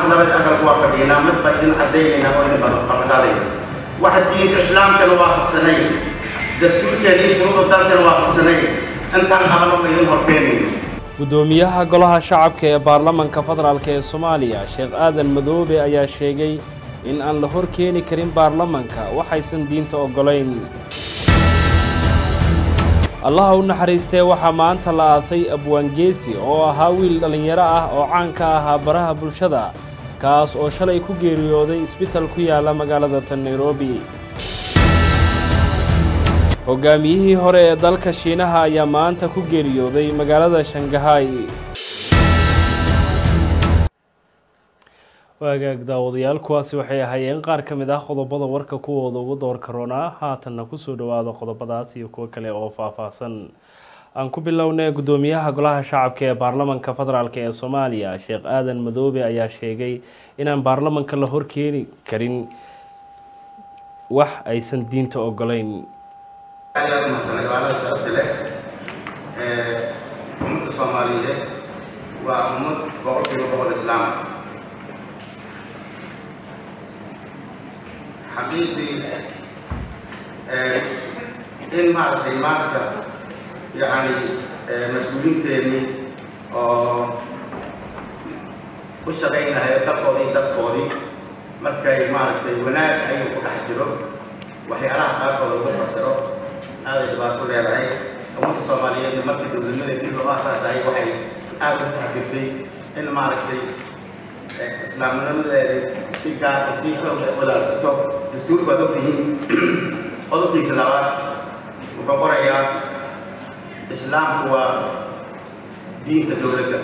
maanta labada aqalku waa fadhiinaa mid baa idin caddaynayna oo idin ballanqaadayna waxa diinta islaamkana waafaqsanay dastuurkeena iyo shuruuda dalkana waafaqsanay intaan qabano ba idin horkeenayno guddoomiyaha golaha shacabka ee baarlamanka federaalk ee soomaaliya sheekh aadan madoobe ayaa sheegay in aan la hor keeni karin baarlamanka waxaysan diinta oggolayn allaha u naxariistee waxaa maanta la aasay abwaangeesi oo ahaa wiil dhallinyaro ah oo caan ka ahaa baraha bulshada kaas oo shalay ku geeriyooday isbital ku yaala magaalada tan nairobi hogaamiyihii hore ee dalka shiinaha ayaa maanta ku geeriyooday magaalada shangahay waagaag daawadayaal kuwaasi waxay ahaayeen qaar ka mid ah qodobada warka kuwooda ugu doorka roonaa haatanna kusoo dhowaado qodobadaas iyo kuwo kale oo faahfaahsan aan ku bilownay guddoomiyaha golaha shacabka ee baarlamanka federaalk ee soomaaliya sheekh aadan madoobe ayaa sheegay inaan baarlamanka la horkeeni karin wax aysan diinta oggolayn aad mahadsan cibaadada sharafta leh ummadda soomaaliyeed waa ummad boqolkiiba boqol islaam xaqiiqdii in maaragtay maanta yacni mas-uuliinteennii oo u shaqaynahayo dalkoodii dadkoodii markay maaragtay wanaag ayuu ku dhex jiro waxyaalaha qaarkooda lagu fasiro aaday dhibaato leedahay ummadda soomaaliyeedna markii dowladnimada dib loo aasaasayay waxay aada u taxdirtay in maaragtay islaamnimadeeda si gaar si xoog walaarsato dastuur baad ogtihiin qodobkiisa labaad wuxuu qorayaa islaamku waa diinta dowladda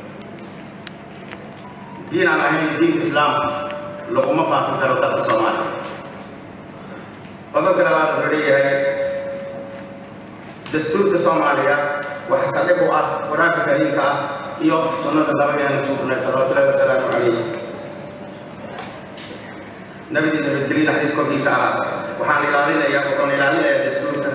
diin aan ahayn diinta islaamka laguma faafin karo dalka soomaaliya qodobka labaad wuxuu leeyahay dastuurka soomaaliya waxa saldhig u ah qur-aanka kariimka ah iyo sunnada nabigeena suubnay salawatullahi wasalaamu calayh nabidii nabadgelin xadiis korkiisa ah waxaan ilaalinayaa wuxuun ilaalinayaa dastuurka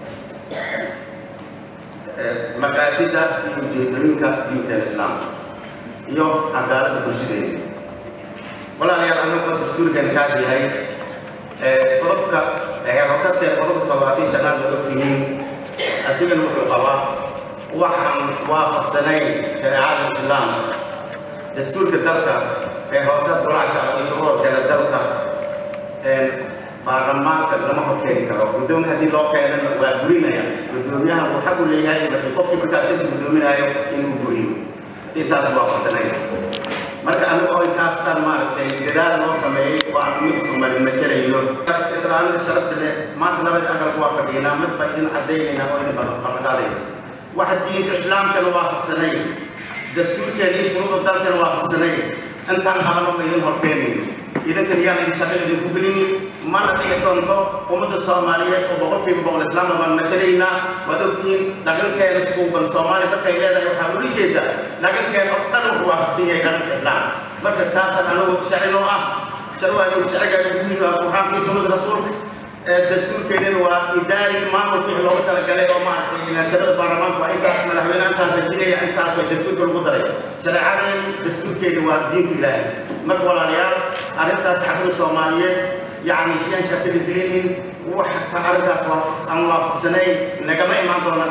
maqaasida iyo ujeedooyinka diinteena islaamka iyo cadaaladda bulshadeena walaalayaal anagoo dastuurkan kaas yahay qodobka hoosadkee qodobka toddobaatan shanaad oo ogtihiin asigana wuxuu qabaa waxaan waafaqsanayn shareecada islaamka dastuurka dalka ee hoose golaha shacab iyo shuruurkeeda dalka baarlamaanka lama horkeeni karo guddoon haddii loo keenana waa burinaya guddoomiyaha uu xaq u leeyahay base qofkii markaas inta guddoominayo inuu buriyo intaas waafaqsanayn marka anigu oo intaastan maaragtay dadaal loo sameeyey oo aan mid sumari matelayo ilaalinta sharafta leh maanta labada aqalku waa fadhiinaa mid baa idin caddaynayna oo idin ballanqaadayna waxa diinta islaamkana waafaqsanay dastuurkeena iyo shuruuda dalkana waafaqsanay intaan qabano ba idin horkeenayno idinkan yaan idin shaqo idinku gelinin mana dhici doonto ummadda soomaaliyeed oo boqolkiiba boqol islaamna baan matelaynaa waad ogtihiin dhaqankeena suuban soomaaliya markay leedahay waxaa ula jeedaa dhaqankeena oo dhan wuxuu waafaqsan yahay dhaqanka islaamka marka taasaan anagu sharci noo ah sharcigaanu sharcigaanu guyihi waa qur'aanka iyo sunnada rasuulka dastuurkeedana waa idaari maamulka wixii looga talagalay oo maaragtay inaatirada baarlamaanka waa intaas madaxweyne intaasa jiraya intaas bay dastuurka lagu daray shareecadan dastuurkeeda waa diinta ilaahay marka walaalayaal arrintaas xaqda soomaaliyeed yacni siyaan shaqada gelinin wax arrintaas aan waafaqsanayn nagama imaan doona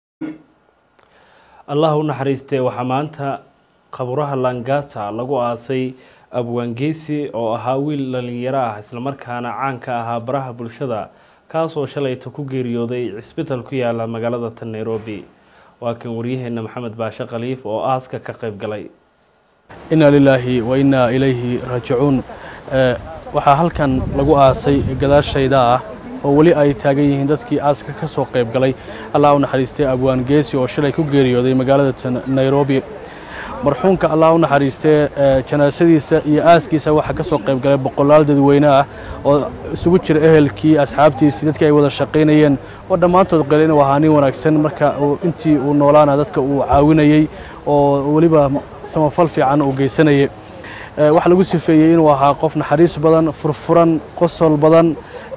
allah u naxariistee waxaa maanta qaburaha langata lagu aasay abwaangeesi oo ahaa wiil dhalinyaro ah islamarkaana caan ka ahaa baraha bulshada kaasoo shalayta ku geeriyooday cisbital ku yaala magaalada tan nairobi waa kan waryaheena maxamed baashe khaliif oo aaska ka qayb galay inaa lilaahi wa innaa ilayhi raajicuun waxaa halkan lagu aasay gadaashayda ah oo weli ay taagan yihiin dadkii aaska ka soo qayb galay allah u naxariistay abwaan geesi oo shalay ku geeriyooday magaalada tan nairobi marxuumka allah u naxariistee janaasadiisa iyo aaskiisa waxaa ka soo qayb galay boqolaal dadweyne ah oo isugu jira ehelkii asxaabtiisii dadkii ay wada shaqaynayeen oo dhammaantood qale inuu ahaa nin wanaagsan marka intii uu noolaana dadka uu caawinayey oo weliba samafal fiican uu geysanayay waxaa lagu sifeeyey inuu ahaa qof naxariis badan furfuran qosol badan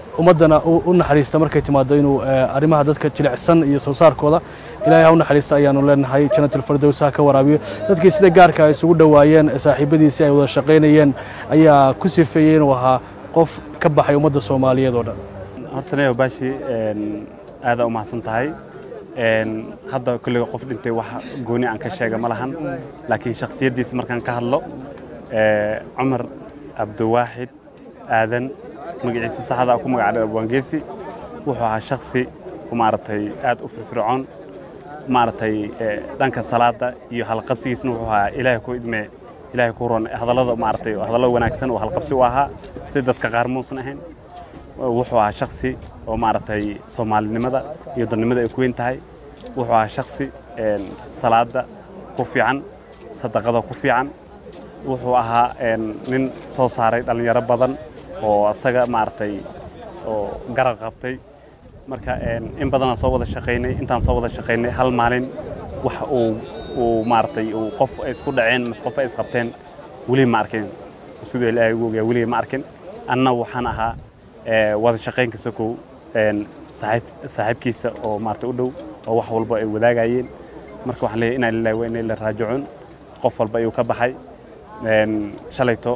ummaddana u naxariista markay timaado inuu arrimaha dadka jilicsan iyo soo saarkooda ilaahay ha u naxariista ayaanu leenahay jannatul firdows ha ka waraabiyo dadkii sida gaarka ay isugu dhowaayeen saaxiibadiisii ay wada shaqaynayeen ayaa ku sifeeyey inuu ahaa qof ka baxay ummadda soomaaliyeed oo dhan horta neyo baashi aadaa u mahadsan tahay hadda kolliga qof dhintay wax gooni aan ka sheega ma lahan laakiin shakhsiyaddiisa markaan ka hadlo cumar cabdiwaaxid aadan magaciisa saxda ku magacdhay abwaangeesi wuxuu ahaa shaksi maaragtay aad u firfircoon maaragtay dhanka salaada iyo halqabsigiisna wuxuu ahaa ilaahay ku idmee ilaahay ku ron hadallada maaragtay hadallo wanaagsan oo halqabsi u ahaa si dadka qaar muusan ahayn wuxuu ahaa shaksi oo maaragtay soomaalinimada iyo dadnimada ay ku weyn tahay wuxuu ahaa shaksi salaada ku fiican sadaqada ku fiican wuxuu ahaa nin soo saaray dhallinyaro badan oo asaga maaragtay oo garab qabtay marka in badanaan soo wada shaqaynay intaan soo wada shaqaynay hal maalin wax uu uu maaragtay uu qof ay isku dhaceen mise qof ay isqabteen weli ma arkin siduu ilaahay ugu ogaa weliga ma arkin anna waxaan ahaa wada shaqaynka sokow saaxiib saaxiibkiisa oo maaragtay u dhow oo wax walba ay wadaagayeen marka waxaan leeyahay inaa lillahi wa inaa ilaihi raajicuun qof walba ayuu ka baxay shalayto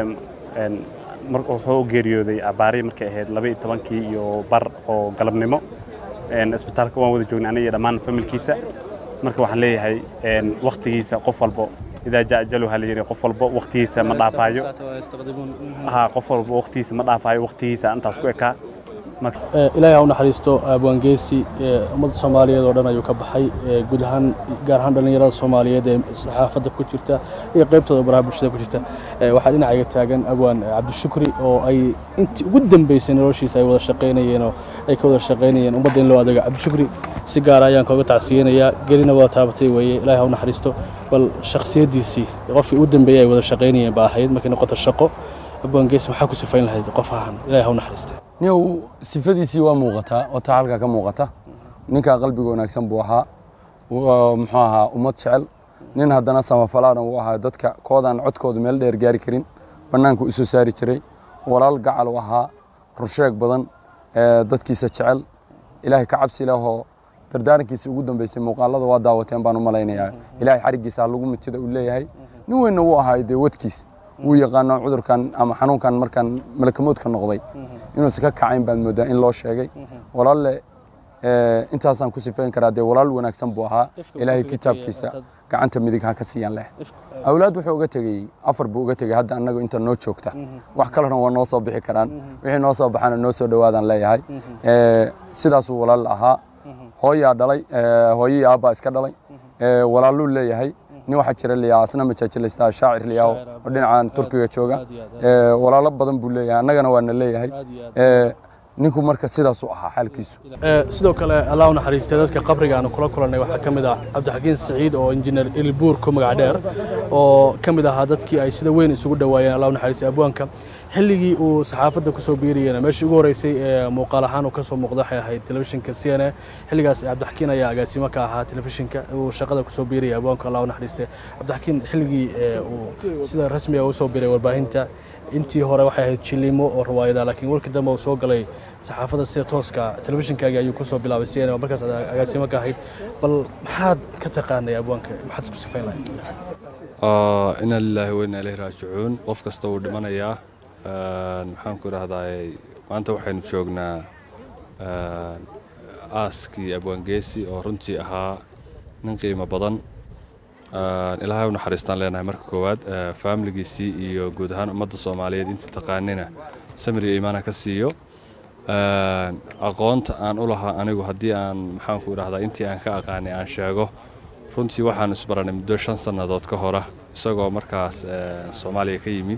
wuxuu u geeriyooday abaari markay ahayd laba iyo tobankii iyo bar oo galabnimo isbitaalka waan wada joognay aniga iyo dhammaan familkiisa marka waxaan leeyahay waktigiisa qof walbo idaa jaa ajaluha la yidhi qof walbo waktigiisa ma dhaafaayo ha qof walbo waktigiisa ma dhaafaayo waktigiisa intaas ku ekaa ilaahay ha u naxariisto abwaangeesi ummadda soomaaliyeed oo dhan ayuu ka baxay guud ahaan gaar ahaan dhallinyarada soomaaliyeed ee saxaafadda ku jirta iyo qaybtooda baraha bulshada ku jirta waxaa dhinacayga taagan abwaan cabdishukri oo ay intii ugu dambeysay noloshiisa ay wada shaqaynayeen oo ay ka wada shaqaynayeen ummadda in loo adeego cabdishukri si gaara ayaan kooga tacsiyeynayaa gelina wada taabatay weeye ilaahay ha u naxariisto bal shakhsiyaddiisii qofkii ugu dambeeyey ay wada shaqaynayeen ba ahayd markay noqoto shaqo abwaangeesi maxaa ku sifayn lahayd qof ahaan ilaahay ha u naxariistay niyow sifadiisii waa muuqataa oo taa halkaa ka muuqata ninkaa qalbiga wanaagsan buu ahaa muxuu ahaa ummad jecel nin haddana samafalaana uu ahaa dadka koodaan codkooda meel dheer gaari karin bannaanka u soo saari jiray walaal gacal u ahaa rursheeg badan dadkiisa jecel ilaahay ka cabsi lehoo dardaarankiisa ugu dambeysay muuqaalada waa daawateen baan u malaynayaa ilaahay xariggiisa ha lagu mitida uu leeyahay nin weynna wuu ahaa dee wadkiisa wuu yaqaano cudurkan ama xanuunkan markaan malakamoodka noqday inuusan ka kacayn baad moodaa in loo sheegay walaalle intaasaan ku sifayn karaa dee walaal wanaagsan buu ahaa ilaahay kitaabkiisa gacanta midig ha ka siiyaan leh awlaad wuxuu uga tegey afar buu uga tegey hadda annaga inta noo joogta wax kalena waa noo soo bixi karaan wixii noo soo baxana noo soo dhowaadaan leeyahay sidaasuu walaal ahaa hooyaa dhalay hooyii aabbaa iska dhalay walaaluu leeyahay nin waxaa jira liyaa asna majaajilaysta shaacir liyaa oo dhinacan turkiga jooga walaalo badan buu leeyahay annagana waana leeyahay ninku marka sidaasuu ahaa xaalkiisu sidoo kale allah u naxariistay dadka qabriga aanu kula kulannay waxaa ka mid ah cabdixakiin saciid oo injineer ilbuur ku magac dheer oo ka mid ahaa dadkii ay sida weyn isugu dhowaayeen allah u naxariistay abwaanka xilligii uu saxaafadda kusoo biiriyena meeshii ugu horreysay ee muuqaal ahaan uu ka soo muuqda waxay ahayd telefishinka c n a xilligaas cabdixakiin ayaa agaasimo ka ahaa telefishinka uu shaqada kusoo biiraya abwaanka allah u naxariistay cabdixakiin xilligii uu sida rasmiga usoo biiray warbaahinta intii hore waxay ahayd jilimo oo riwaayada laakiin warkii dambe uu soo galay saxaafadda sida tooska telefishinkaagii ayuu kusoo bilaabay c n a markaas agaasimo ka ahayd bal maxaad ka taqaanay abwaanka maxaad isku sifayn lahayd ina lilaahi wa inna ilayhi raajicuun qof kasta wuu dhimanayaa maxaan ku idhahdaa maanta waxaynu joognaa aaskii abwaangeesi oo runtii ahaa nin qiimo badan ilaahay u naxariistaan leenahay marka koowaad faamiligiisii iyo guud ahaan ummadda soomaaliyeed inta taqaanina samiriga iimaana ka siiyo aqoonta aan u lahaa anigu haddii aan maxaanku idhahdaa intii aan ka aqaanay aan sheego runtii waxaanu isbaranay muddo shan sannadood ka hora isagoo markaas soomaaliya ka yimi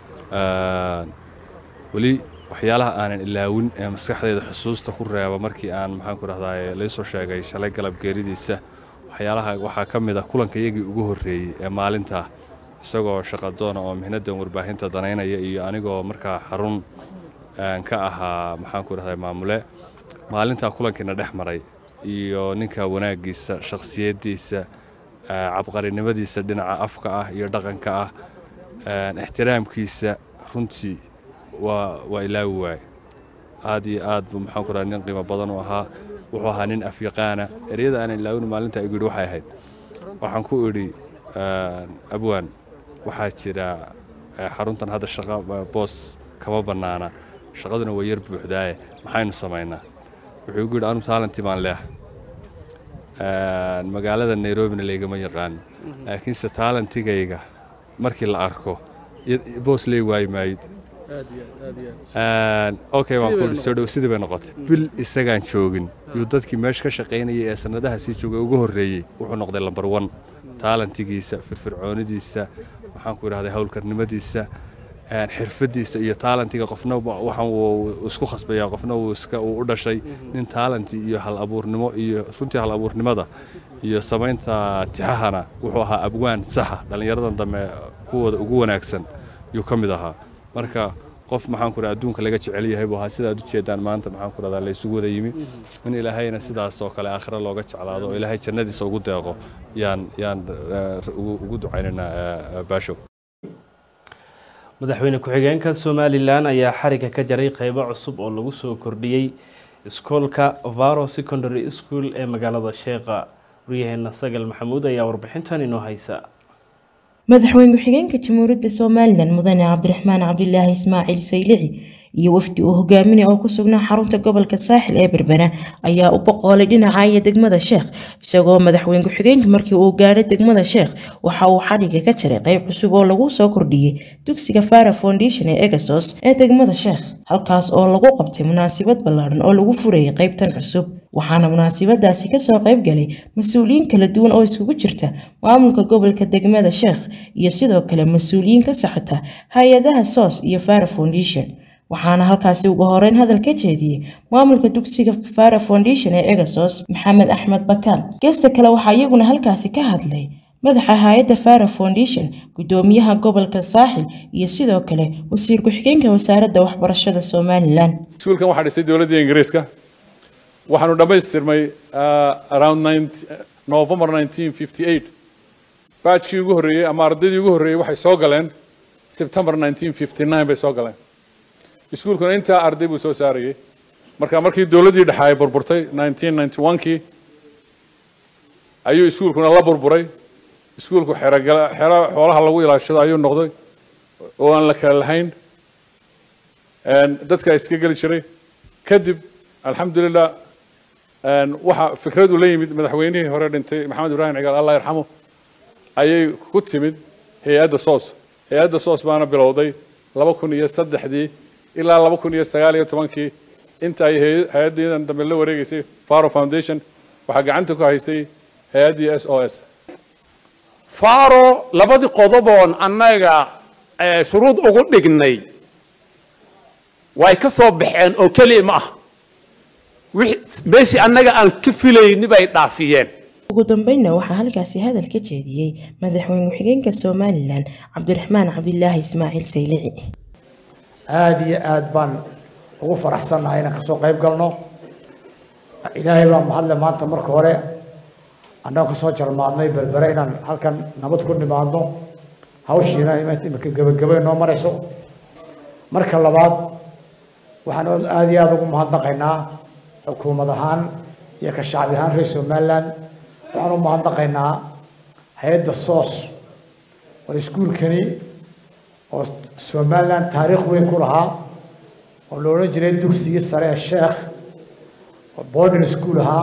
weli waxyaalaha aanan ilaawin ee maskaxdeeda xusuusta ku reeba markii aan maxaanku idhahdaa laysoo sheegay shalay galab geeridiisa waxyaalaha waxaa ka mid ah kulanka iyagii ugu horreeyey ee maalintaa isagoo shaqadoona oo mihnadan warbaahinta danaynaya iyo anigoo markaa xarun ka ahaa maxaanku idhahdaa maamule maalintaa kulankiina dhex maray iyo ninka wanaaggiisa shakhsiyaddiisa cabqarinimadiisa dhinaca afka ah iyo dhaqanka ah ixtiraamkiisa runtii waa waa ilaawi waaye aad iyo aad buu maxaan ku rahaa nin qiimo badan u ahaa wuxuu ahaa nin afyaqaana ereyada aanan ilaawin maalinta igu yidhi waxay ahayd waxaan ku idhi abwaan waxaa jira xaruntan hadda shaqa boos kama bannaana shaqaduna waa yar buuxdaaye maxaynu samaynaa wuxuu igu yidhi anu taalantii baan leehay magaalada nairobina laygama yaqaan laakiinse taalantigayga markii la arko boos lee waayi maayid okay waan ku soo dhow sidii bay noqotay bil isagaan joogin yuu dadkii meesha ka shaqaynayay ee sanadaha sii joogay ugu horreeyey wuxuu noqday lambar one taalantigiisa firfircoonidiisa waxaan ku idhahday howlkarnimadiisa xirfadiisa iyo taalantiga qofna waxaan uu isku khasbaya qofna uu iska uu u dhashay nin taalanti iyo hal abuurnimo iyo runtii hal abuurnimada iyo samaynta tixahana wuxuu ahaa abwaan saxa dhallinyaradan dambe kuwooda ugu wanaagsan yuu ka mid ahaa marka qof maxaan ku adduunka laga jecel yahay buu ahaa sidaad u jeedaan maanta maxaan ku rahdaa la isugu wada yimi in ilaahayna sidaas oo kale aakhira looga jeclaado oo ilaahay jannadiisa ugu deeqo yaan yaan ugu ducaynaynaa baashow madaxweyne ku-xigeenka somalilan ayaa xariga ka jaray qeybo cusub oo lagu soo kordhiyey iskoolka varo secondary school ee magaalada sheekha waryaheena sagal maxamuud ayaa warbixintan inoo haysa madaxweyne ku-xigeenka jamhuuriyadda somalilan mudane cabdiraxmaan cabdilaahi ismaaciil saylici iyo wafdi uu hogaaminay oo ku sugnaa xarunta gobolka saaxil ee berbera ayaa u boqoolay dhinaca iyo degmada sheekh isagoo madaxweyne ku-xigeenka markii uu gaadhay degmada sheekh waxa uu xadhiga ka jaray qeyb cusub oo lagu soo kordhiyey dugsiga fara foundation ee egasos ee degmada sheekh halkaas oo lagu qabtay munaasabad ballaadhan oo lagu furayay qeybtan cusub waxaana munaasabadaasi kasoo qayb galay mas-uuliyiin kala duwan oo iskugu jirta maamulka gobolka degmada sheekh iyo sidoo kale mas-uuliyiin ka socota hay-adaha sos iyo fara foundation waxaana halkaasi ugu horeyn hadal ka jeediyey maamulka dugsiga fara foundation ee egasos maxamed axmed bakaal geesta kale waxaa iyaguna halkaasi ka hadlay madaxa hay-adda fara foundation gudoomiyaha gobolka saaxil iyo sidoo kale wasiir ku-xigeenka wasaaradda waxbarashada somalilan iskuulkan waxaa dhisay dowladda ingiriiska waxaanu dhammaystirmay around november 1958 baajkii ugu horreeyey ama ardaydii ugu horreeyey waxay soo galeen september 1959 bay soo galeen iskuulkuna intaa arday buu soo saarayey marka markii dowladdii dhexe ay burburtay 1991kii ayuu iskuulkuna la burburay iskuulku xerogala xero xoolaha lagu ilaashado ayuu noqday oo aan la kala lahayn dadka iska geli jiray kadib alxamdulilah waxa fikrad uu la yimid madaxweynihii hore dhintay maxamed ibraahim cigaal allah yarxamo ayay ku timid hay-adda soos hay-adda soos baana bilowday laba kun iyo saddexdii ilaa laba kun iyo sagaal iyo tobankii inta ay hay-addiidan dambe la wareegeysay faro foundation waxaa gacanta ku haysay hay-addii s o s faro labadii qodoboon annaga shuruud ugu dhignay way ka soo baxeen oo keliya ma ah meeshii annaga aan ka filayni bay dhaafiyeen ugu dambeynna waxaa halkaasi hadal ka jeediyey madaxweyne ku-xigeenka somalilan cabdiraxmaan cabdilaahi ismaaciil saylici aada iyo aad baan ugu faraxsannahay inaan kasoo qayb galno ilaahay baa mahadle maanta marka hore annagoo kasoo jarmaadnay berbere inaan halkan nabad ku nimaadno hawshiina imika gebagabay noo marayso marka labaad waxaan aada iyo aada ugu mahadnaqaynaa xukuumad ahaan iyo ka shacbi ahaan reer somaliland waxaan u mahadnaqaynaa hay-adda soos oo iskuulkani oo somaliland taariikh weyn ku lahaa oo la odhan jiray dugsigii sare ee sheekh oo boarding school ahaa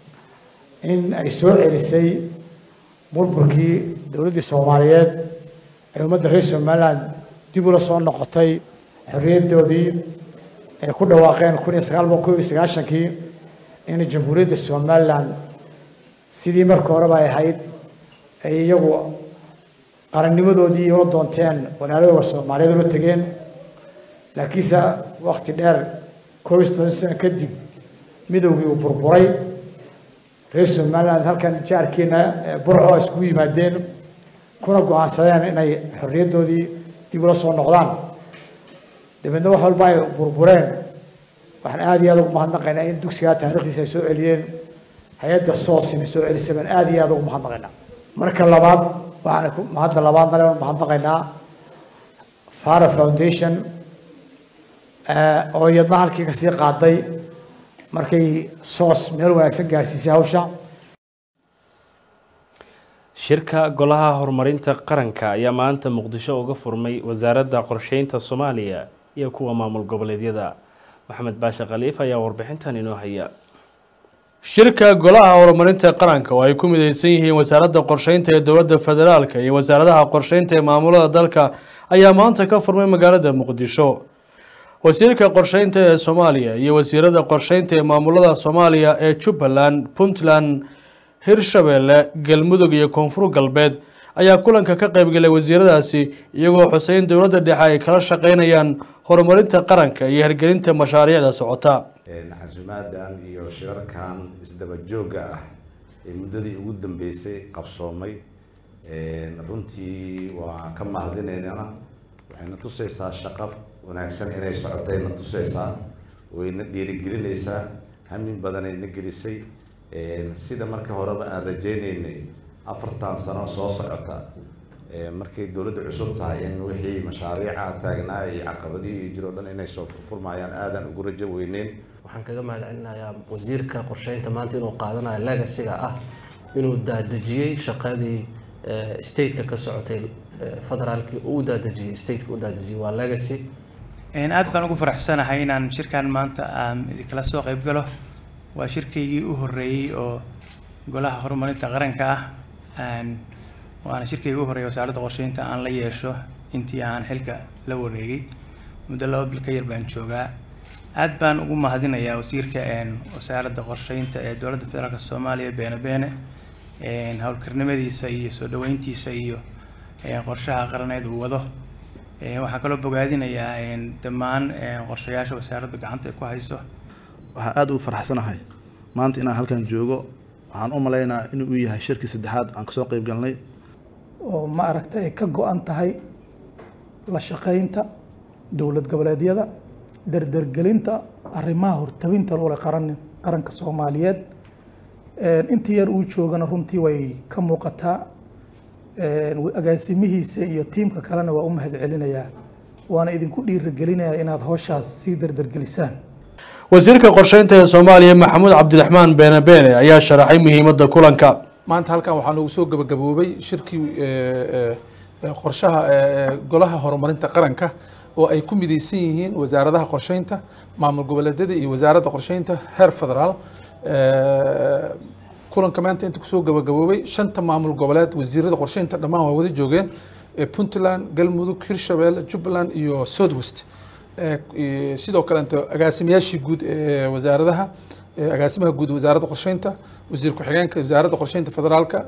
in ay soo celisay burburkii dowladdii soomaaliyeed ay ummadda reer somaliland dib ula soo noqotay xorriyaddoodii ay ku dhawaaqeen kun iyo sagaal boqol kob iyo sagaashankii in jamhuuriyadda somaliland sidii marka horeba ay ahayd ay iyagu qarannimadoodii ula doonteen walaaladooda soomaaliyeed ula tegeen laakiinse wakti dheer koob iyo toban sano kadib midowgii uu burburay reer somaliland halkan jaarkiina burco ay iskugu yimaadeen kuna go-aansadeen inay xorriyaddoodii dib ula soo noqdaan dabeedna wax walba ay burbureen waxaan aada iyo aada ugu mahadnaqaynaa in dugsigaa taariikhdiisa ay soo celiyeen hay-adda soos inay soo celisay baan aada iyo aada ugu mahadnaqaynaa marka labaad waxaan ku mahadda labaadna le mahadnaqaynaa fara foundation oo iyadna halkii kasii qaaday markay soos meel wanaagsan gaadhsiisay hawsha shirka golaha horumarinta qaranka ayaa maanta muqdisho uga furmay wasaaradda qorsheynta soomaaliya iyo kuwa maamul goboleedyada maxamed baashe khaliif ayaa warbixintan inoo haya shirka golaha horumarinta qaranka oo ay ku mideysan yihiin wasaaradda qorsheynta ee dowladda federaalka iyo wasaaradaha qorsheynta ee maamulada dalka ayaa maanta ka furmay magaalada muqdisho wasiirka qorsheynta ee soomaaliya iyo wasiirada qorsheynta ee maamulada soomaaliya ee jubbaland puntland hirshabeelle galmudug iyo koonfur galbeed ayaa kulanka ka qaybgalay wasiiradaasi iyagoo xuseyn dowladda dhexe ay kala shaqeynayaan horumarinta qaranka iyo hirgelinta mashaariicda socota casuumaadan iyo shirarkan isdaba joogga ah ee muddadii ugu dambeysay qabsoomay runtii waa ka mahadinaynana waxayna tusaysaa shaqo wanaagsan inay socotayna tusaysaa wayna dhiirigelinaysaa hamin badanayna gelisay sida marka horeba aan rajaynaynay afartan sano soo socota markay dowladda cusub tahay in wixii mashaariica taagnaa iyo caqabadihii jiro dhan inay soo furfurmayaan aadan ugu rajo weyneyn waxaan kaga mahadcelinayaa wasiirka qorsheynta maanta inuu qaadanayo legasiga ah inuu daadejiyey shaqadii stateka ka socotay federaalkii uu daadejiyey stateka u daadejiyey waa legacy aad baan ugu faraxsanahay inaan shirkan maanta aan idinkala soo qayb galo waa shirkaygii u horeeyey oo golaha horumarinta qaranka ah waana shirkaygii u horeeyay wasaaradda qorsheynta aan la yeesho intii aan xilka la wareegay muddo laba bil ka yar baan joogaa aad baan ugu mahadinayaa wasiirka wasaaradda qorsheynta ee dowladda federaalk soomaaliya beene beene howlkarnimadiisa iyo soo dhaweyntiisa iyo qorshaha qaraneed uu wado waxaan kaloo bogaadinayaa dhammaan qorshayaasha wasaaradda gacanta ay ku hayso waxaan aada ugu faraxsanahay maanta inaan halkan joogo waxaan u malaynaa inuu yahay shirkii saddexaad aan kasoo qeyb galnay oo ma aragta ay ka go-an tahay la shaqeynta dowlad goboleedyada dardargelinta arrimaha hortawinta lole qaran qaranka soomaaliyeed intii yar uu joogana runtii way ka muuqataa agaasimihiisa iyo tiimka kalena waa u mahad celinayaa waana idinku dhiirigelinayaa inaad howshaas sii dardargelisaan wasiirka qorsheynta ee soomaaliya maxamuud cabdiraxmaan beene beene ayaa sharaxay muhiimadda kulanka maanta halkan waxaa noogu soo gabagaboobay shirkii qorshaha golaha horumarinta qaranka oo ay ku mideysan yihiin wasaaradaha qorsheynta maamul goboleedyada iyo wasaaradda qorsheynta heer federaal kulanka maanta inta kusoo gabagaboobay shanta maamul goboleed wasiirada qorsheynta dhammaan waa wada joogeen puntland galmudug hirshabelle jubbaland iyo southwest sidoo kaleeto agaasimayaashii guud ee wasaaradaha agaasimaha guud wasaaradda qorsheynta wasiir ku-xigeenka wasaaradda qorsheynta federaalka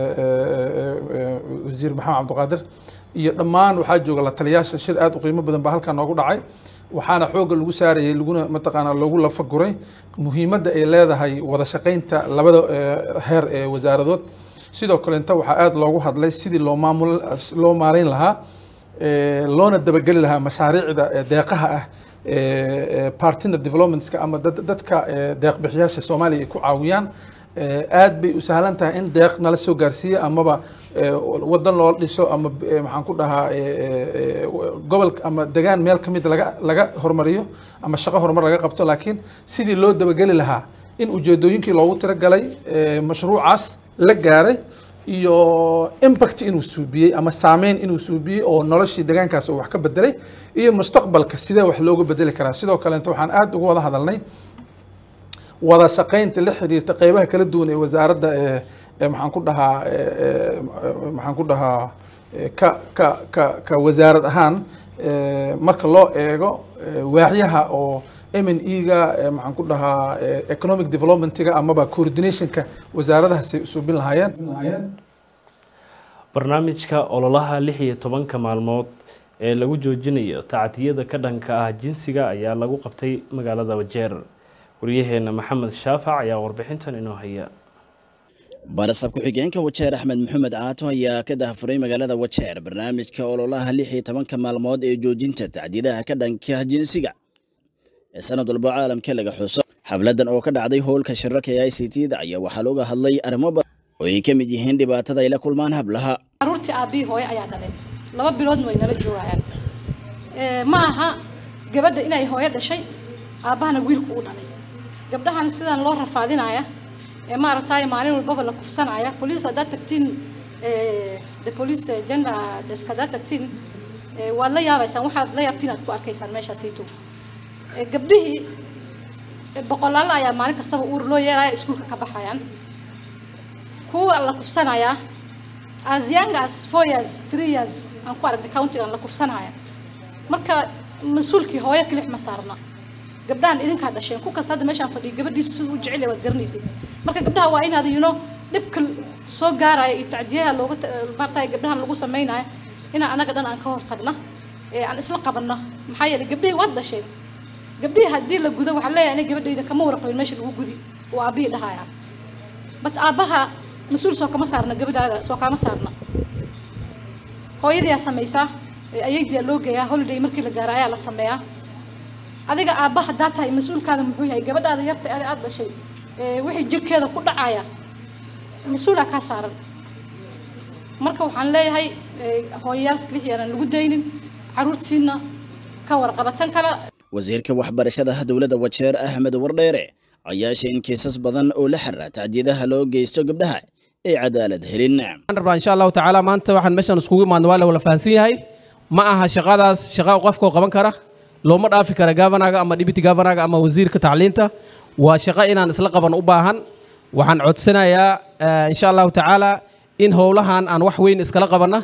wasiir maxamed cabdiqaadir iyo dhammaan waxaa jooga la taliyaasha shir aad u qiimo badan baa halkaa noogu dhacay waxaana xoogga lagu saarayay laguna mataqaanaa loogu lafaguray muhiimadda ay leedahay wada shaqeynta labada heer ee wasaaradood sidoo kaleeta waxaa aada loogu hadlay sidii loo maamul loo maareyn lahaa loona dabageli lahaa mashaariicda deeqaha ah partner developmentska ama dadka deeqbixiyaasha soomaaliya ay ku caawiyaan aad bay u sahlan tahay in deeq nala soo gaarsiiya amaba wadan loo dhiso ama maxaan ku dhahaa gobolka ama degaan meel ka mid laga laga hormariyo ama shaqo horumar laga qabto laakiin sidii loo dabageli lahaa in ujeedooyinkii loogu tiragalay mashruucaas la gaaray iyo impact inuu suubiyey ama saameyn inuu suubiyey oo noloshii deegaankaas uu wax ka bedelay iyo mustaqbalka sidee wax looga bedeli karaa sidoo kaleeto waxaan aada uga wada hadalnay wada shaqeynta la xiriirta qeybaha kala duwan ee wasaaradda ee maxaan ku dhahaa maxaan ku dhahaa ka ka ka ka wasaarad ahaan marka loo eego waaxyaha oo m n e-ga maxaan ku dhahaa economic developmentga amaba coordinationka wasaaradahaasay usuubin lahaayeen barnaamijka ololaha lix iyo tobanka maalmood ee lagu joojinayo tacdiyada ka dhanka ah jinsiga ayaa lagu qabtay magaalada wajeer waryaheena maxamed shaafac ayaa warbixintan inoo haya barasab ku-xigeenka wajeer axmed maxamed caato ayaa ka dahafuray magaalada wajeer barnaamijka ololaha lix iyo tobanka maalmood ee joojinta tacdiidaha ka dhanka jinsiga ee sanad walba caalamka laga xuso xafladan oo ka dhacday howlka shirarka ee i c t da ayaa waxaa looga hadlay arrimo badan oo ay ka mid yihiin dhibaatada ay la kulmaan hablaha caruurtii aabbihii hooyo ayaa dhalay laba biloodna way nala joogayaan ma aha gabadha inay hooyo dhashay aabbahana wiilku u dhalay gabdhahan sidan loo rafaadinaya ee maaragtay maalin walbaba la kufsanaya police haddaad tagtiin the police gender desk haddaad tagtiin waad la yaabaysaan waxaad la yaabtiin aad ku arkaysaan meeshaasayto gabdhihii boqolaal ayaa maalin kastaba uur loo yeelaya iskuulka ka baxayaan kuwa la kufsanayaa as young as four years three years aan ku aragnay countigan la kufsanaya marka mas-uulkii hooyo kilix ma saarna gabdhahan idinkaa dhasheen ku kasta hadda meeshaan fadhiya gabadhiisa siduu u jecel yahay waad garanaysay marka gabdhaha waa inaad you know dhibka soo gaaraya iyo tacdiyaha looga maartay gabdhahan lagu samaynayo inaan anaga dhan aan ka hortagna ee aan isla qabanno maxaa yeelay gabdhihii waad dhasheen gabdhihii haddii la gudo waxaa leeyahay aniga gabadhayda kama warqabin meesha lagu gudi oo aabbihii dhahaya but aabbaha mas-uul soo kama saarna gabadhaada soo kama saarna hooyadiyaa samaysaa ayaydiyaa loo geeyaa holiday markii la gaaro ayaa la sameeyaa adiga aabba haddaa tahay mas-uulkaada muxuu yahay gabadhaada yarta adi aada dhashay wixii jirkeeda ku dhacaya mas-uulaa kaa saaran marka waxaan leeyahay hooyayaalka kelix yaanan lagu daynin caruurtiina ka warqabatan kala wasiirka waxbarashada dowladda wajeer axmed wardheere ayaa sheegay in kiisas badan oo la xiriira tacdiyadaha loo geysto gabdhaha ay cadaalad helin waxaan rabaa insha allahu tacaala maanta waxaan meeshan iskugu imaadna waa la wada fahansan yahay ma aha shaqadaas shaqa qofkoo qaban kara looma dhaafi kara gavanaga ama deputy gavanaga ama wasiirka tacliinta waa shaqo inaan isla qaban u baahan waxaan codsanayaa insha allahu tacaala in howlahan aan wax weyn iskala qabanna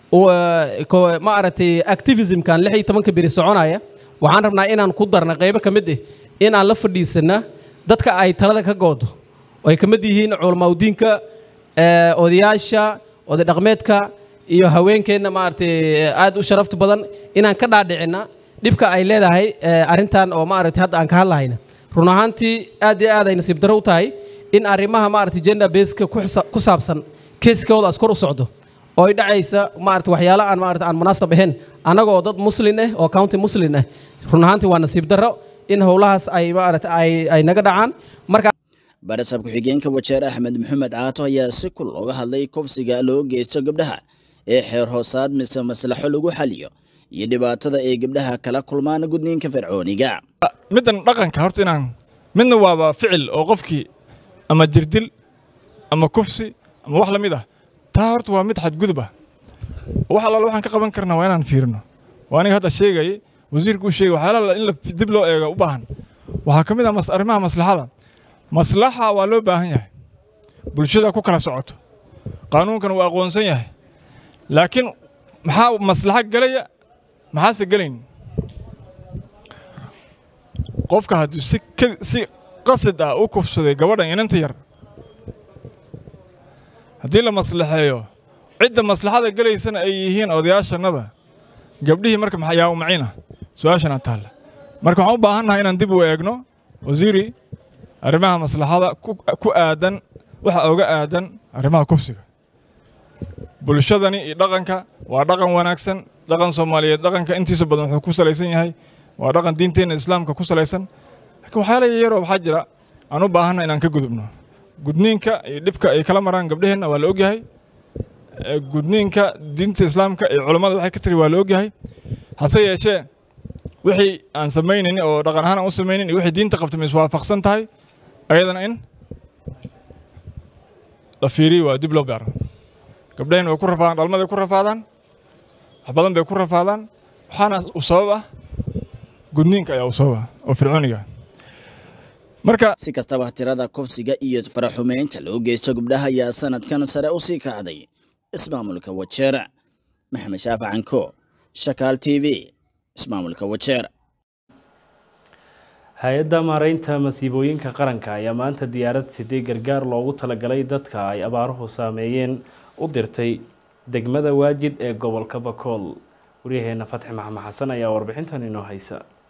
ma aragtay activismkan lix iyo tobanka beri soconaya waxaan rabnaa inaan ku darna qaybo ka mid ah inaan la fadhiisana dadka ay talada ka goodo oo ay ka mid yihiin culamaudiinka odayaasha oday dhaqmeedka iyo haweenkeenna maaragtay aad u sharafta badan inaan ka dhaadhicina dhibka ay leedahay arrintan oo maaragtay hadda aan ka hadlahayna run ahaantii aad iyo aad ay nasiib darro u tahay in arrimaha maaragtay gender baska ku saabsan keeskooda as kor u socdo oo ay dhacaysa maaragtay waxyaalo aan maaragtay aan munaasab ahayn annaga oo dad muslin ah oo county muslin ah run ahaantii waa nasiib darro in howlahaas ay maaragtay ay ay naga dhacaan marka barasab ku-xigeenka wajeer axmed maxamed caato ayaa si kul uga hadlay kufsiga loo geysto gabdhaha ee xeer hoosaad mise maslaxo lagu xaliyo iyo dhibaatada ay gabdhaha kala kulmaan gudniinka fircooniga middan dhaqanka horta inaan midna waaba ficil oo qofkii ama jirdil ama kufsi ama wax la mid ah taa horta waa mid xadgudub ah wax allaala waxaan ka qaban karnaa waa inaan fiirino waa aniga hadda sheegayay wasiirku uu sheegay waxyaalaha in la dib loo eego u baahan waxaa ka mid ah arrimaha maslaxada maslaxa waa loo baahan yahay bulshada ku kala socoto qaanuunkan waa aqoonsan yahay laakiin maxaa maslaxo gelaya maxaase gelayn qofka hadduu si si qasid ah u kufsaday gabadhan inanta yar haddii la maslaxeeyo cidda maslaxada gelaysana ay yihiin odayaashannada gabdhihii marka yaa u macina su-aashana taalla marka waxaan u baahannahay inaan dib u eegno wasiiri arrimaha maslaxada ku aadan waxa oga aadan arrimaha kufsiga bulshadani iyo dhaqanka waa dhaqan wanaagsan dhaqan soomaaliyeed dhaqanka intiisa badan wuxuu ku salaysan yahay waa dhaqan diinteenna islaamka ku salaysan laakiin waxyaala yaroo waxaa jira aan u baahanna inaan ka gudubno gudniinka iyo dhibka ay kala maraan gabdheheenna waa la ogyahay gudniinka diinta islaamka iyo culammada waxay ka tiri waa la ogyahay hase yeeshee wixii aan samaynin oo dhaqan ahaan aan u samaynin iyo wixii diinta qabtay ma iswaafaqsan tahay ayadana in la fiiriyo waa dib loo baaro gabdhaheen way ku rafaadaan dhalmaday ku rafaadaan wax badan bay ku rafaadaan waxaana u sabab ah gudniinka ayaa u sabab ah oo fircooniga marka si kastaba tirada kufsiga iyo faraxumeynta loo geysto gabdhaha ayaa sanadkan sare u sii kacday ismaamulka wajeer maxamed shaafac canko shakaal t v ismaamulka wajeer hay-adda maareynta masiibooyinka qaranka ayaa maanta diyaarad sidee gargaar loogu talagalay dadka ay abaaruhu saameeyeen u dirtay degmada waajid ee gobolka bakool waryaheena fatxi maxamed xasan ayaa warbixintan inoo haysa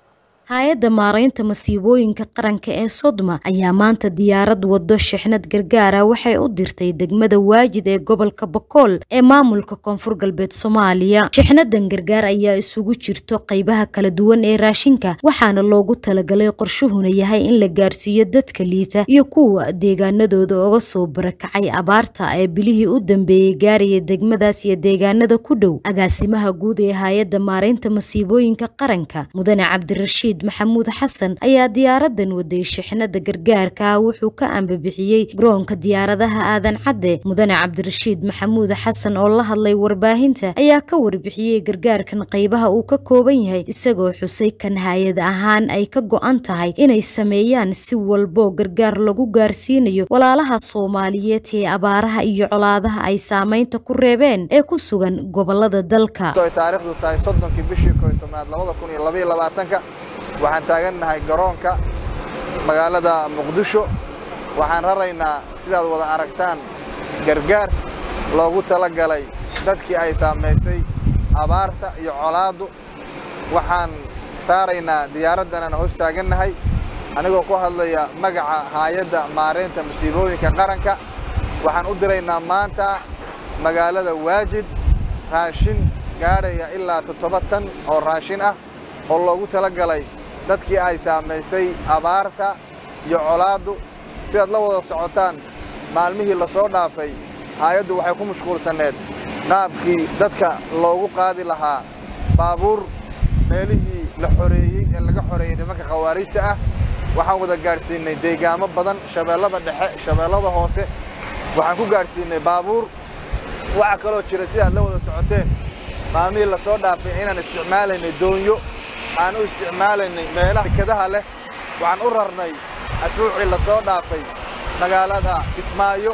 hay-adda maaraynta masiibooyinka qaranka ee sodma ayaa maanta diyaarad wado shixnad gargaara waxay u dirtay degmada waajid ee gobolka bokool ee maamulka koonfur galbeed soomaaliya shixnadan gargaar ayaa isugu jirto qaybaha kala duwan ee raashinka waxaana loogu talagalay qorshuhuna yahay in la gaarsiiyo dadka liita iyo kuwa deegaanadooda oga soo barakacay abaarta ee bilihii u dambeeyey gaaraya degmadaas iyo deegaanada ku dhow agaasimaha guud ee hay-adda maaraynta masiibooyinka qaranka mudane cabdirashiid maxamuud xasan ayaa diyaaradan waday shixnada gargaarka wuxuu ka ambabixiyey garoonka diyaaradaha aadan cadde mudane cabdirashiid maxamuud xasan oo la hadlay warbaahinta ayaa ka warbixiyey gargaarkan qaybaha uu ka kooban yahay isagoo xusay kan hay-ad ahaan ay ka go-an tahay inay sameeyaan si walbo gargaar lagu gaarsiinayo walaalaha soomaaliyeed ee abaaraha iyo colaadaha ay saameynta ku reebeen ee ku sugan gobolada dalka taariikhdu tahay soddonkii bishii koy tobnaad labada kun iyo labaiyo labaatanka waxaan taagannahay garoonka magaalada muqdisho waxaan raraynaa sidaad wada aragtaan gargaar loogu tala galay dadkii ay saamaysay abaarta iyo colaaddu waxaan saaraynaa diyaaraddanaan hoos taagannahay anigoo ku hadlaya magaca haayadda maaraynta masiibooyinka qaranka waxaan u diraynaa maanta magaalada waajid raashin gaadhaya ilaa toddoba tan oo raashin ah oo loogu tala galay dadkii ay saamaysay abaarta iyo colaaddu sidaad la wada socotaan maalmihii la soo dhaafay haayaddu waxay ku mashquulsanneed qaabkii dadka loogu qaadi lahaa baabuur meelihii la xoreeyey ee laga xoreeyey nimanka khawaarijta ah waxaan wada gaadhsiinnay deegaamo badan shabeellada dhexe shabeellada hoose waxaan ku gaadhsiinnay baabuur waxaa kaloo jira sidaad la wada socoteen maalmihii la soo dhaafay inaan isticmaalaynay doonyo aan u isticmaalaynay meelaha dekadaha leh waxaan u rarnay asbuucii la soo dhaafay magaalada kismaayo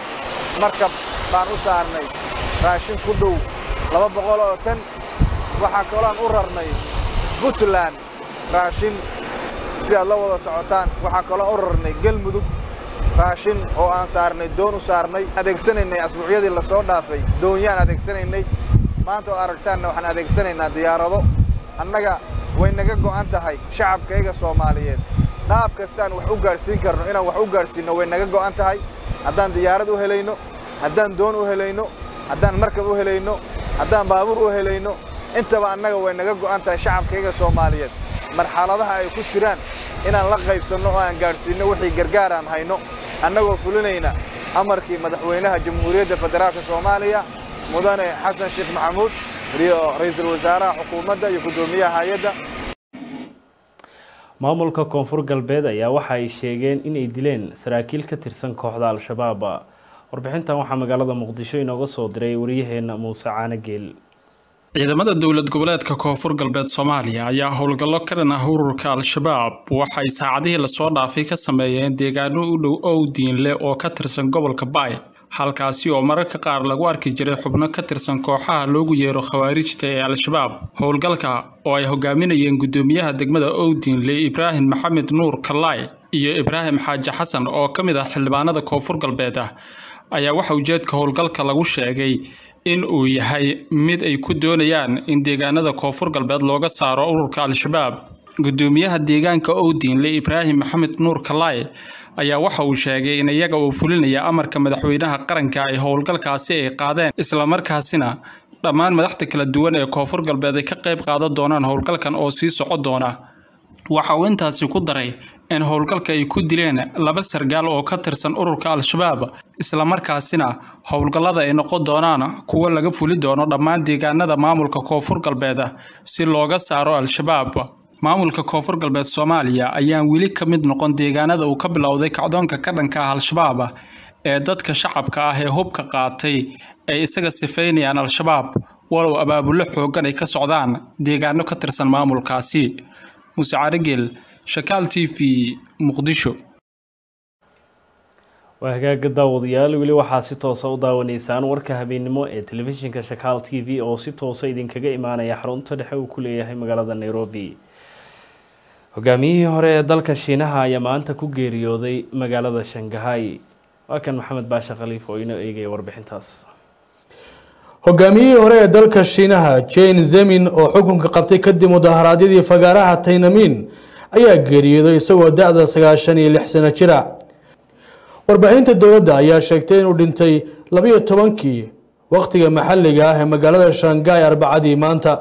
markab baan u saarnay raashin ku dhow laba boqol oo tan waxaa kaloaan u rarnay puntland raashin sidaad la wada socotaan waxaa kaloo u rarnay galmudug raashin oo aan saarnay doon u saarnay adeegsanaynay asbuucyadii la soo dhaafay doonyaan adeegsanaynay maanta oo aragtaanna waxaan adeegsanaynaa diyaarado annaga way naga go'an tahay shacabkayga soomaaliyeed qaab kastaan wax u gaadhsiin karno inaan wax u gaadhsiinno way naga go'an tahay haddaan diyaarad u helayno haddaan doon u helayno haddaan markab u helayno haddaan baabuur u helayno intaba annaga way naga go'an tahay shacabkayga soomaaliyeed marxaladaha ay ku jiraan inaan la qaybsanno oo aan gaadhsiinno wixii gargaar aan hayno annagoo fulinayna amarkii madaxweynaha jamhuuriyadda federaalka soomaaliya mudane xasan sheekh maxamuud iyo ra'iisul wasaaraha xukuumadda iyo guddoomiyaha hay-adda maamulka koonfur galbeed ayaa waxa ay sheegeen inay dileen saraakiil ka tirsan kooxda al-shabaab warbixintan waxaa magaalada muqdisho inooga soo diray wariyaheena muuse caanageel ciidamada dowlad goboleedka koonfur galbeed soomaaliya ayaa howlgallo ka dhan ah ururka al-shabaab waxay saacadihii lasoo dhaafay ka sameeyeen deegaano u dhow owdiinle oo ka tirsan gobolka baay halkaasi oo mararka qaar lagu arki jiray xubno ka tirsan kooxaha loogu yeero khawaarijta ee al-shabaab howlgalka oo ay hogaaminayeen guddoomiyaha degmada owdiinle ibraahim maxamed nuur kalaay iyo ibraahim xaaji xasan oo ka mid ah xildhibaanada koonfur galbeed ah ayaa waxa ujeedka howlgalka lagu sheegay in uu yahay mid ay ku doonayaan in deegaanada koonfur galbeed looga saaro ururka al-shabaab guddoomiyaha deegaanka owdiinle ibraahim maxamed nuur kalaay ayaa waxa uu sheegay in iyaga uu fulinaya amarka madaxweynaha qaranka ay howlgalkaasi ay qaadeen islamarkaasina dhammaan madaxda kala duwan ee koonfur galbeed ay ka qayb qaadan doonaan howlgalkan oo sii soco doona waxa uu intaasi ku daray in howlgalka ay ku dileen laba sargaal oo ka tirsan ururka al-shabaab islamarkaasina howlgallada ay noqon doonaan kuwo laga fuli doono dhammaan deegaanada maamulka koonfur galbeed si looga saaro al-shabaab maamulka koonfur galbeed soomaaliya ayaan weli ka mid noqon deegaanada uu ka bilowday kacdoonka ka dhanka ah al-shabaab ee dadka shacabka ah ee hubka qaatay ay isaga sifaynayaan al-shabaab walow abaabullo xooggan ay ka socdaan deegaano ka tirsan maamulkaasi muuse carigel shakaal t v muqdisho waa hagaaga daawadayaal weli waxaa si toosa u daawanaysaan warka habeennimo ee telefishinka shakaal t v oo si toosa idinkaga imaanaya xarunta dhexe uu ku leeyahay magaalada nairobi hogaamiyihii hore ee dalka shiinaha ayaa maanta ku geeriyooday magaalada shangahay waa kan maxamed baashe khaliif oo inoo eegaya warbixintaas hogaamiyihii hore ee dalka shiinaha jane zemin oo xukunka qabtay kadib mudaharaadyadii fagaaraha taynamin ayaa geeriyooday isagoo da-da sagaashan iyo lix sano jira warbaahinta dowladda ayaa sheegtay inuu dhintay labiyo tobankii waqtiga maxalliga ah ee magaalada shanghai arbacadii maanta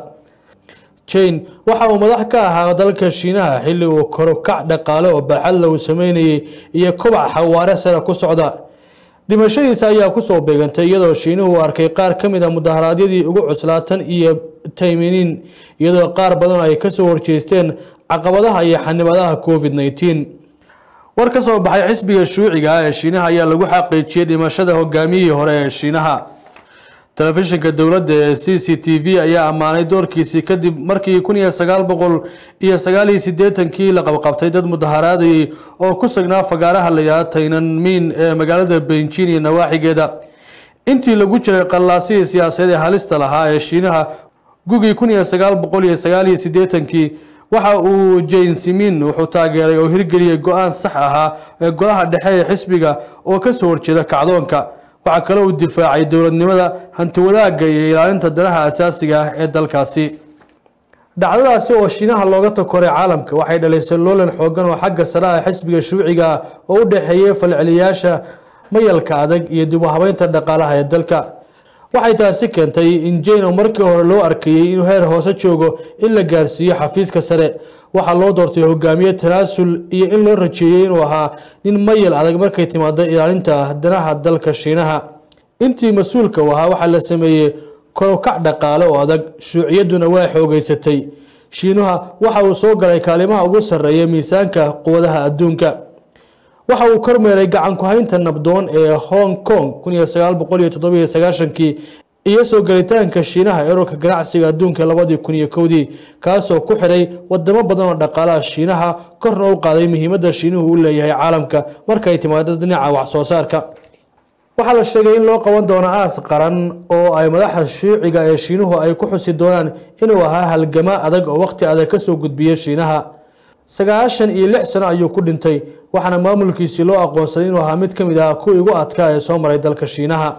jane waxa uu madax ka ahaa dalka shiinaha xilli uu korokac dhaqaale oo baaxadla uu sameynayay iyo kobac xawaare sare ku socda dhimashadiisa ayaa kusoo beegantay iyadoo shiinuhu uu arkay qaar ka mid a mudaharaadyadii ugu cuslaatan iyo tayminiin iyadoo qaar badan ay kasoo horjeesteen caqabadaha iyo xanibadaha covid 19 war ka soo baxay xisbiga shuuciga ah ee shiinaha ayaa lagu xaqiijiyey dhimashada hogaamiyihii hore ee shiinaha telefishinka dowladda ee c c t v ayaa ammaanay doorkiisii kadib markii kun iyo sagaal boqol iyo sagaal iyo siddeetankii la qabqabtay dad mudaharaadayay oo ku sugnaa fagaaraha la yidhaha taynanmiin ee magaalada beijing iyo nawaaxigeeda intii lagu jiray qallaasihii siyaasadeed ee halista lahaa ee shiinaha gugii kun iyo sagaal boqol iyo sagaal iyo siddeetankii waxa uu jane simin wuxuu taageeray oo hirgeliyey go-aan sax ahaa ee golaha dhexe ee xisbiga oo kasoo horjeeda kacdoonka waxaa kale uu difaacay dowladnimada hantiwadaagga iyo ilaalinta danaha asaasiga ah ee dalkaasi dhacdadaasi oo shiinaha looga takoray caalamka waxay dhalisay loolan xoogan oo xagga sare ah xisbiga shuuciga ah oo u dhexeeyey falceliyaasha mayalka adag iyo dib u habeynta dhaqaalaha ee dalka waxay taasi keentay in jane oo markii hore loo arkayey inuu heer hoose joogo in la gaarsiiyo xafiiska sare waxaa loo doortay hogaamiye tanaasul iyo in loo rajeeyey inuu ahaa nin mayal adag markay timaado ilaalinta danaha dalka shiinaha intii mas-uulka u ahaa waxaa la sameeyey korokac dhaqaale oo adag shuuciyadduna waa xoogeysatay shiinuha waxa uu soo galay kaalimaha ugu sarreeya miisaanka quwadaha adduunka waxa uu kormeeray gacan ku-haynta nabdoon ee hong kong kun iyo sagaal boqol iyo toddobiyo sagaashankii iyo soo gelitaanka shiinaha erorka ganacsiga adduunka labadii kun iyo kowdii kaasoo ku xidhay wadamo badan oo dhaqaalaha shiinaha korna u qaaday muhiimadda shiinuhu u leeyahay caalamka markay timaado dhinaca wax soo saarka waxaa la sheegay in loo qaban doono aas qaran oo ay madaxa shuuciga ee shiinuhu ay ku xusi doonaan inuu ahaa halgama adag oo waqti adag kasoo gudbiyey shiinaha sagaashan iyo lix sano ayuu ku dhintay waxaana maamulkiisii loo aqoonsaday inuu ahaa mid ka mid ah kuwii ugu adkaa ee soo maray dalka shiinaha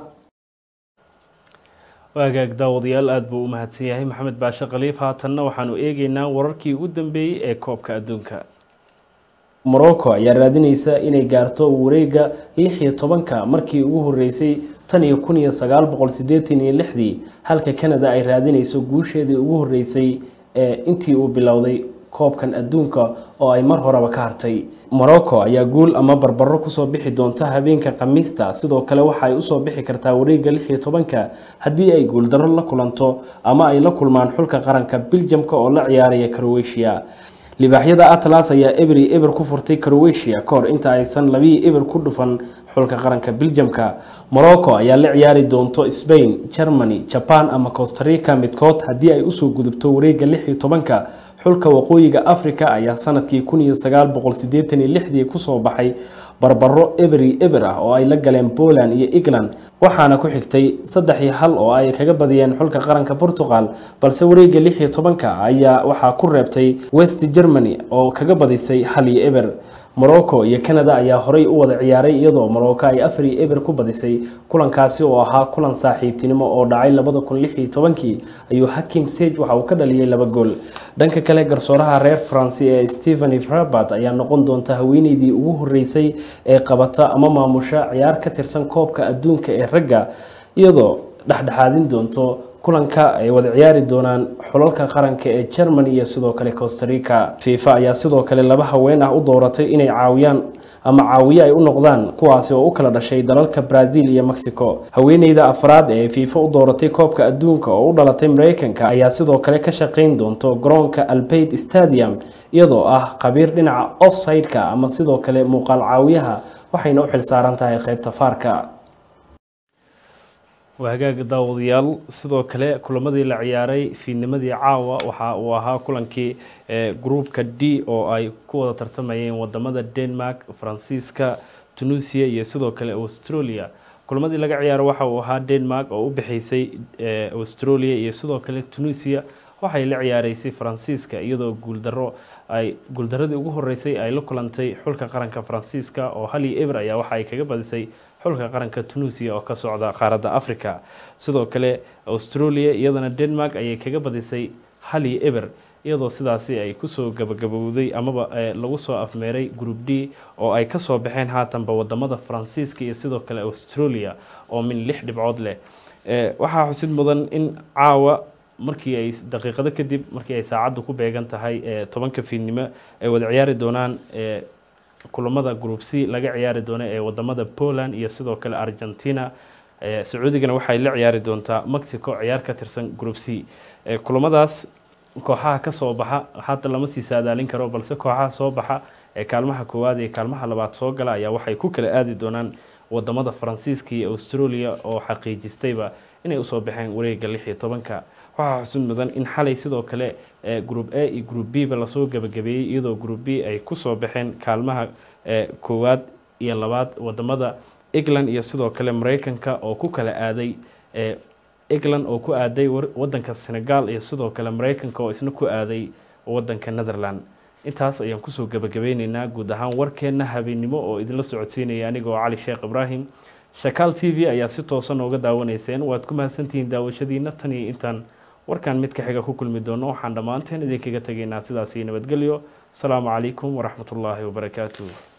waagaag daawadayaal aada buu u mahadsan yahay maxamed baashe khaliif haatanna waxaanu eegeynaa wararkii ugu dambeeyey ee koobka adduunka morocco ayaa raadineysa inay gaarto wareega lix iyo tobanka markii ugu horeysay tan iyo kun iyo sagaal boqol sideetan iyo lixdii halka canada ay raadineyso guusheedii ugu horeysay ee intii uu bilowday koobkan adduunka oo ay mar horeba ka hartay morocco ayaa guul ama barbaro kusoo bixi doonta habeenka khamiista sidoo kale waxa ay usoo bixi kartaa wareega lix iyo tobanka haddii ay guuldarro la kulanto ama ay la kulmaan xulka qaranka biljamka oo la ciyaaraya croatia libaaxyada atlas ayaa eberi eber ku furtay croatia kahor inta aysan labii eber ku dhufan xulka qaranka biljamka morocco ayaa la ciyaari doonto spain germany jaban ama costarica midkood haddii ay usoo gudubto wareega lix iyo tobanka xulka waqooyiga africa ayaa sanadkii kun iyo sagaal boqol sideetan iyo lixdii kusoo baxay barbaro eberi eber ah oo ay la galeen poland iyo england waxaana ku xigtay saddex iyo hal oo ay kaga badiyeen xulka qaranka portugal balse wareega lix iyo tobanka ayaa waxaa ku reebtay west germany oo kaga badisay hal iyo eber morocco iyo canada ayaa horey u wada ciyaaray iyadoo morocco ay afar iyo eber ku badisay kulankaasi oo ahaa kulan saaxiibtinimo oo dhacay labada kun lix iyo tobankii ayuu hakim sage waxa uu ka dhaliyay laba gool dhanka kale garsooraha reer faransi ee stephen frabat ayaa noqon doonta haweeneydii ugu horeysay ee qabata ama maamusha ciyaar ka tirsan koobka adduunka ee ragga iyadoo dhexdhexaadin doonto kulanka ay wada ciyaari doonaan xulalka qaranka ee germany iyo sidoo kale costarica fifa ayaa sidoo kale laba haween ah u dooratay inay caawiyaan ama caawiye ay u noqdaan kuwaasi oo u kala dhashay dalalka brazil iyo mexico haweeneyda afraad ee fifa u dooratay koobka adduunka oo u dhalatay mareykanka ayaa sidoo kale ka shaqeyn doonto garoonka albaid stadium iyadoo ah khabiir dhinaca offside-ka ama sidoo kale muuqaal caawiyaha waxayna u xilsaaran tahay qeybta faarka waa hagaag daawadayaal sidoo kale kulamadii la ciyaaray fiidnimadii caawa waxa uu ahaa kulankii groupka d oo ay ku wada tartamayeen wadamada denmark faransiiska tunisia iyo sidoo kale australia kulamadii laga ciyaaro waxa uu ahaa denmark oo u bixeysay australia iyo sidoo kale tunisia waxay la ciyaareysay faransiiska iyadoo guuldaro ay guuldaradii ugu horeysay ay la kulantay xulka qaranka faransiiska oo hali eber ayaa waxa ay kaga badisay xulka qaranka tunisia oo ka socda qaaradda africa sidoo kale australia iyadana denmark ayay kaga badisay hali eber iyadoo sidaasi ay kusoo gabagabowday amaba lagu soo afmeeray group d oo ay kasoo baxeen haatanba wadamada faransiiska iyo sidoo kale australia oo min lix dhibcood leh waxaa xusid mudan in caawa markii ay daqiiqado kadib markii ay saacaddu ku beegan tahay tobanka fiidnimo ay wada ciyaari doonaan kulamada group c laga ciyaari doono ee wadamada poland iyo sidoo kale argentina sacuudigana waxay la ciyaari doontaa mexico ciyaar ka tirsan group c kulamadaas kooxaha kasoo baxa hadda lama sii saadaalin karo balse kooxaha soo baxa ee kaalmaha koowaad iyo kaalmaha labaad soo gala ayaa waxay ku kala aadi doonaan wadamada faransiiska iyo australia oo xaqiijistayba inay usoo baxeen wareega lix iyo tobanka waxaa xusid mudan in xalay sidoo kale group a iyo group b ba lasoo gabagabeeyey iyadoo group b ay kusoo baxeen kaalmaha koowaad iyo labaad wadamada england iyo sidoo kale mareykanka oo ku kala aaday england oo ku aaday wadanka senegal iyo sidoo kale mareykanka oo isna ku aaday wadanka netherland intaas ayaan kusoo gabagabeyneynaa guud ahaan warkeenna habeennimo oo idinla socodsiinaya anigoo cali sheekh ibraahim shakaal t v ayaa si toosan ooga daawanayseen waad ku mahadsantihiin daawashadiina tan iyo intaan warkan mid ka xiga ku kulmi doono waxaan dhammaanteen idinkaga tegaynaa sidaasi nabadgelyo asalaamu calaykum waraxmatullaahi wabarakaatuh